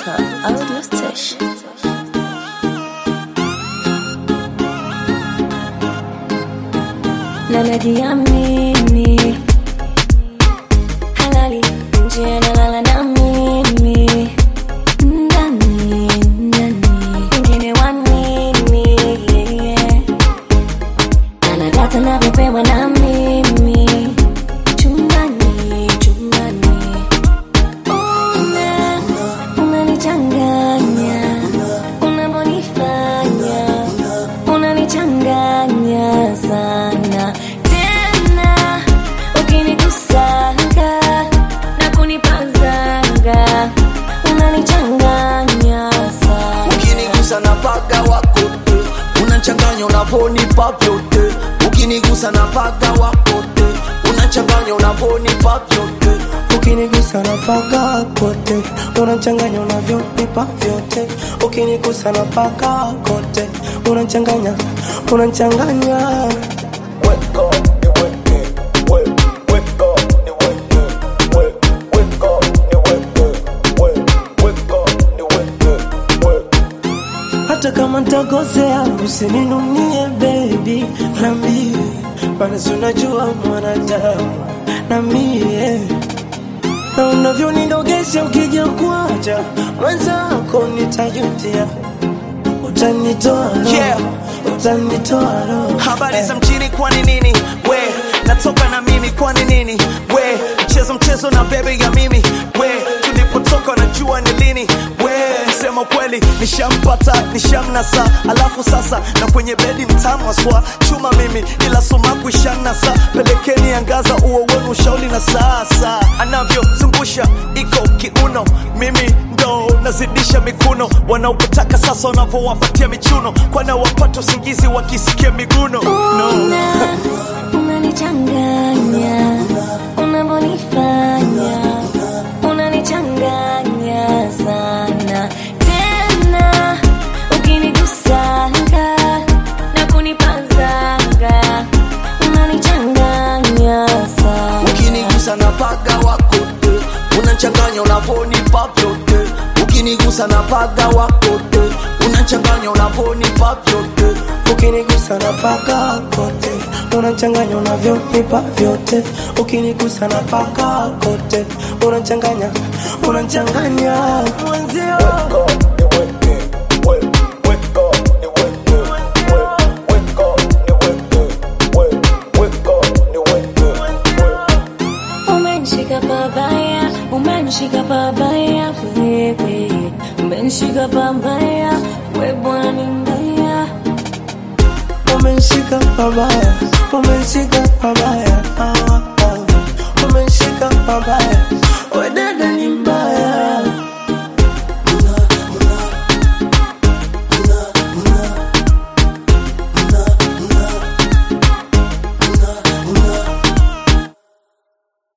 Africa Audio Station. Na najiamini halali nje nalala na mimi ndani ndani wengine wanini yeah. anadata navyopewa na mimi chumbani chumbani una unanichanganya unavyonifanya unanichanganya sana tena ukinikusanga na kunipazanga unanichanganya sana ukinigusa na paga wako te unachanganya unavonipa vyote ukinigusa na paga wako te unachanganya unavonipa vyote ukinigusa na paka kote unachanganya unavyonipa vyote ukinigusa na paka kote unachanganya unachanganya hata kama ntakosea usininunie baby nambie maana si unajua mwanadamu na mie na unavyonidogesha ukija kuacha mwenzako nitajutia utanitoa roho, Yeah. utanitoa roho. habari Eh. za mjini kwani nini we natoka na mimi kwani nini we mchezo mchezo na bebe ya mimi we tulipotoka najua ni lini we sema ukweli nishampata nishamnasa alafu sasa na kwenye bedi mtamwaswa chuma mimi ila sumaku ishanasa pelekeni angaza uo wenu ushauli na sasa anavyozungusha iko kiuno mimi ndo nazidisha mikuno wanaopotaka sasa wanavyowapatia michuno kwana wapata usingizi wakisikia miguno no. Una, unanichanganya unavyonifanya unanichanganya sana tena ukinigusanga na kunipazanga unanichanganya sana ukinigusa na paga wako te unachanganya unavonipa vyote ukinigusa na paga wako te unachanganya unavonipa vyote ukinigusa na paka kote unachanganya unavyonipa vyote ukinigusa na paka kote unachanganya unachanganya mwenzio Umenishika pabaya, umenishika pabaya wewe, umenishika pabaya we bwana ni mbaya. umenishika pabaya umenishika pabaya ah, ah. umenishika pabaya